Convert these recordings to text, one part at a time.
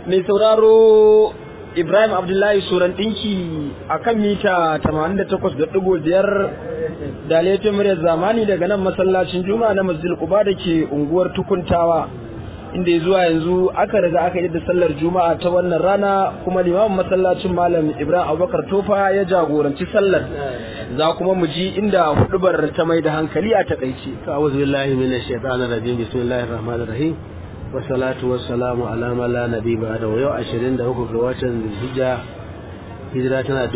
mai sauraro Ibrahim Abdullahi Suran ɗinki a kan mita 88.5 da laifin muryar zamani daga nan masallacin Juma'a na Masjid Quba da ke unguwar Tukuntawa inda zuwa yanzu aka riga aka yi da sallar Juma'a ta wannan rana kuma limamin masallacin Malam Ibrahim Abubakar Tofa ya jagoranci sallar za kuma mu ji inda hudubar ta mai da hankali a takaice. A'udhu billahi minash shaitanir rajim bismillahir rahmanir rahim wasalatu wassalamu ala man la nabi ba'da yau 23 ga watan Zulhijja hijira tana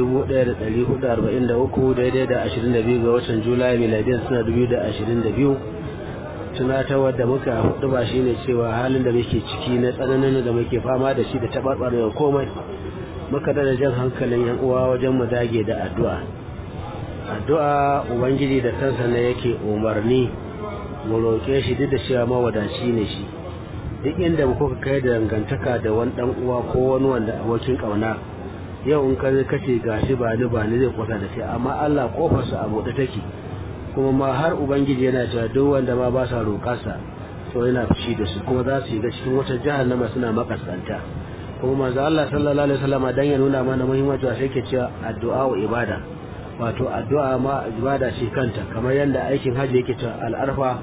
1443 daidai da 22 ga watan Julai miladiyan suna 2022 tunatarwar da muka hudu ba shine cewa halin da muke ciki na tsananin da muke fama da shi da tabarbarewa komai muka da jan hankalin yan uwa wajen mu dage da addu'a addu'a ubangiji da kansa ne yake umarni mu roƙe shi duk da cewa mawadaci ne shi duk inda kuka kai da dangantaka da wani dan uwa ko wani wanda abokin kauna yau in ka kace gashi ba ni ba ni zai kwata da kai amma Allah kofarsa a buɗe take kuma ma har ubangiji yana cewa duk wanda ma ba sa roƙarsa to yana fushi da su kuma za su shiga cikin wata jahannama suna makaskanta kuma manzo Allah sallallahu alaihi wasallam dan ya nuna mana muhimmanci sai yake cewa addu'a wa ibada wato addu'a ma ibada ce kanta kamar yadda aikin hajji yake cewa al-arfa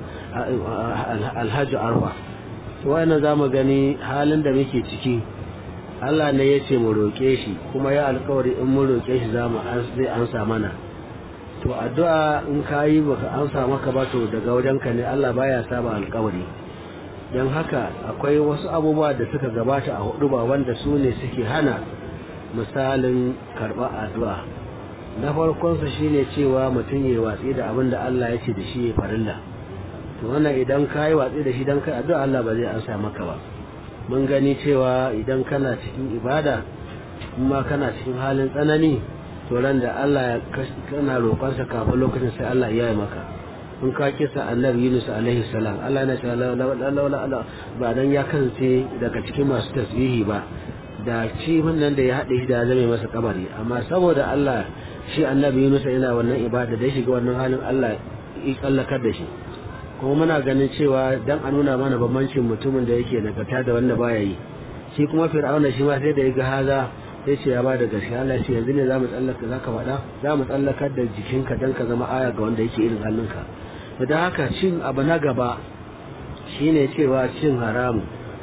al-hajj arfa wannan za mu gani halin da muke ciki Allah ne ya ce mu roƙe shi kuma ya alkawari in mun roƙe shi za mu zai ansa mana to addu'a in ka yi baka ansa maka ba to daga wajenka ne Allah baya saba alkawari don haka akwai wasu abubuwa da suka gabata a hudu ba wanda su ne suke hana misalin karɓar addu'a na farkonsa shine cewa mutum ya watsi da abin da Allah ya ce da shi ya farilla to wannan idan ka yi watsi da shi don kai addu'a Allah ba zai ansa maka ba mun gani cewa idan kana cikin ibada kuma kana cikin halin tsanani to ran da Allah ya kana roƙonsa kafin lokacin sai Allah ya yi maka in ka kisa annabi Yunus alaihi salam Allah yana cewa ba dan ya kasance daga cikin masu tasbihi ba da ci nan da ya haɗe shi da zame masa kabari amma saboda Allah shi annabi Yunus yana wannan ibada da ya shiga wannan halin Allah ya tsallakar da shi kuma muna ganin cewa dan a nuna mana bambancin mutumin da yake nagarta da wanda baya yi shi kuma fir'auna shi ma sai da ya ga haza sai ce ya ba da gaskiya Allah ce yanzu ne za mu tsallaka za ka faɗa za mu tsallakar da jikinka dan ka zama aya ga wanda yake irin halinka da haka cin abu na gaba shine cewa cin haramu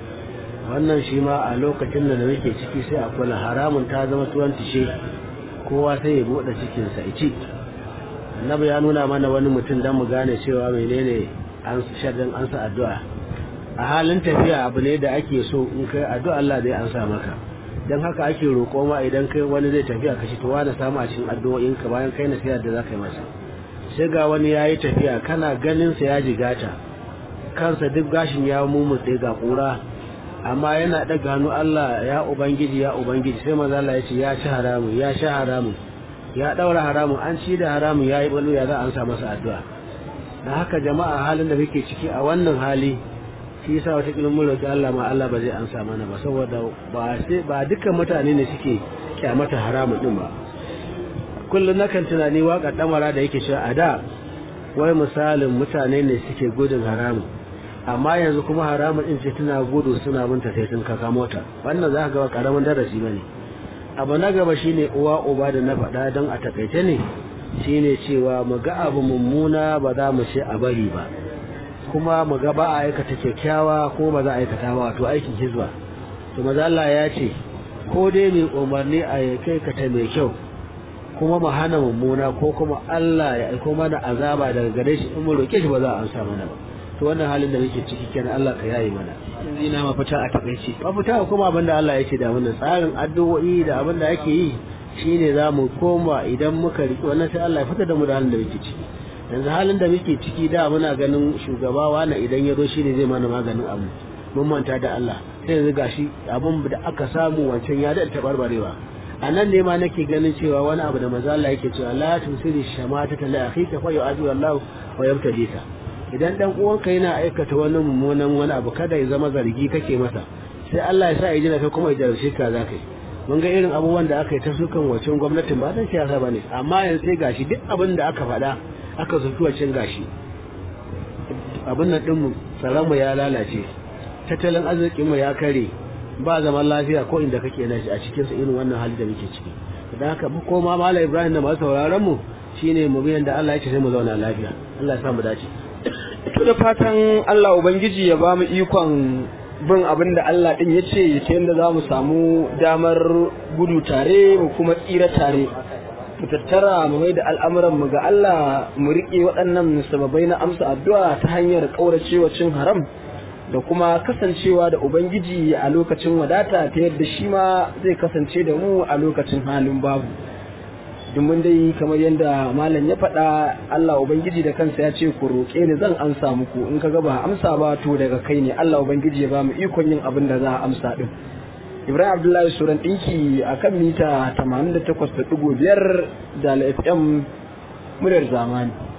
wannan shi ma a lokacin da muke ciki sai a kula haramun ta zama tuwon tishe kowa sai ya buɗe cikinsa ya ci annabi ya nuna mana wani mutum don mu gane cewa menene an shaɗin ansa addu'a a halin tafiya abu ne da ake so in kai addu'a Allah zai ansa maka don haka ake roƙo ma idan kai wani zai tafiya ka to wani samu a cikin addu'o'in ka bayan kai nasiha da za ka yi masa sai ga wani ya yi tafiya kana ganin sa ya jigata kansa duk gashin ya mumutse ga ƙura amma yana ɗaga hannu Allah ya ubangiji ya ubangiji sai maza Allah ya ce ya ci haramun ya sha haramun ya ɗaura haramun an ci da haramun ya yi ɓallo ya za a ansa masa addu'a da haka jama'a halin da muke ciki a wannan hali shi yasa wata kilin mun roƙi Allah ma Allah ba zai ansa mana ba saboda ba sai ba dukkan mutane ne suke kyamata haramun din ba kullum nakan tunani waƙar ɗamara da yake cewa a da wai misalin mutane ne suke gudun haramun amma yanzu kuma haramun din ce tana gudu suna binta sai sun kaka mota wannan za ka ga karamin darasi bane abu na gaba shine uwa uba da na faɗa don a takaice ne shine cewa mu ga abu mummuna ba za mu ce a bari ba kuma mu ga ba a aikata kyakkyawa ko ba za a aikata ba wato aikin hizba to maza Allah ya ce ko dai mai umarni a kai kata mai kyau kuma mu hana mummuna ko kuma Allah ya aiko mana azaba daga gare shi in mu roke shi ba za a ansa mana ba to wannan halin da muke ciki kenan Allah ka yayi mana yanzu ina mafita a takaice mafita kuma abin da Allah ya ce da wannan tsarin addu'o'i da abin da ake yi shine za mu koma idan muka riƙe wannan sai Allah ya fitar da mu da halin da muke ciki yanzu halin da muke ciki da muna ganin shugaba wani idan ya zo shine zai mana maganin abu mun manta da Allah sai yanzu gashi abin da aka samu wancan ya da tabarbarewa a nan ne ma nake ganin cewa wani abu da maza Allah yake cewa la tusiri shamata ta la akhika fa yu'adu Allah wa yamtadika idan dan uwanka yana aikata wani mummunan wani abu kada ya zama zargi kake masa sai Allah ya sa ya jina kai kuma ya jarumce ka zaka yi mun ga irin abubuwan da aka yi ta sukan wacin gwamnatin ba dan siyasa bane amma yanzu sai gashi duk abin da aka faɗa aka zuki wacin gashi abin nan din mu tsaron mu ya lalace tattalin arzikin mu ya kare ba zaman lafiya ko inda kake na a cikin sa irin wannan hali da muke ciki da haka ko ma malam Ibrahim da masu sauraron mu shine mu biyan da Allah ya ce sai mu zauna lafiya Allah ya sa mu dace to da fatan Allah ubangiji ya ba mu ikon bin abin da Allah din ya ce ta yadda za mu samu damar gudu tare mu kuma tsira tare mu tattara mu mai da al'amuran mu ga Allah mu riƙe waɗannan sababai na amsa addu'a ta hanyar ƙauracewa cin haram da kuma kasancewa da Ubangiji a lokacin wadata ta yadda shi ma zai kasance da mu a lokacin halin babu. Domin dai kamar yadda malam ya faɗa Allah Ubangiji da kansa ya ce ku roƙe ni zan amsa muku in ka ba amsa ba to daga kai ne Allah Ubangiji ya ba mu ikon yin abin da za a amsa din. Ibrahim Abdullahi Suran ɗinki a kan mita 88.5 da FM muryar zamani.